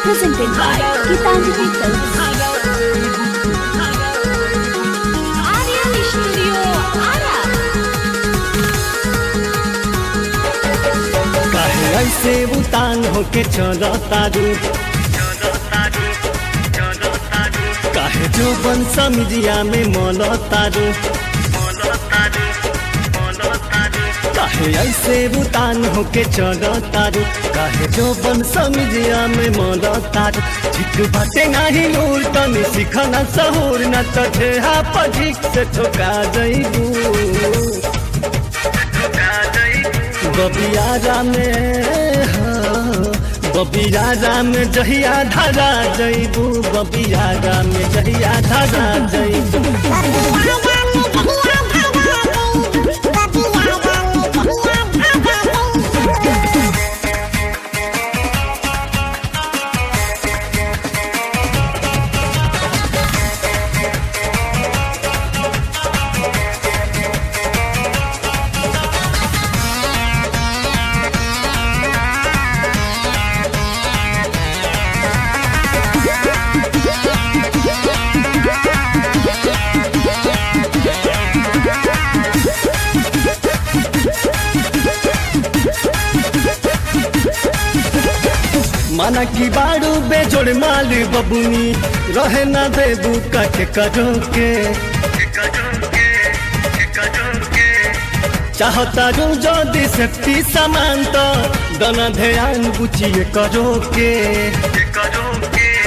presented by Gitanjali Films. Aryan Studio, Ara. काहे ऐसे उतान होके चलो तारू काहे जो बन समझिया में मोलो तारू काहे ऐसे उतान होके चलो तारू काहे जो बन समझिया में मोलो तारू ठीक बाटे नाही नूर तनी सिखना सहूर न तो ठेहा पझिक से ठोका जईबू बबियारा में हाँ, बबियारा में जहिया धारा जईबू बबियारा में जहिया धारा जईबू माना की बाड़ू बेजोड़ माल बबुनी रहे ना देबू कट करो के चाहता रू जदि सेफ्टी सामान तो दना ध्यान बुझिए करो के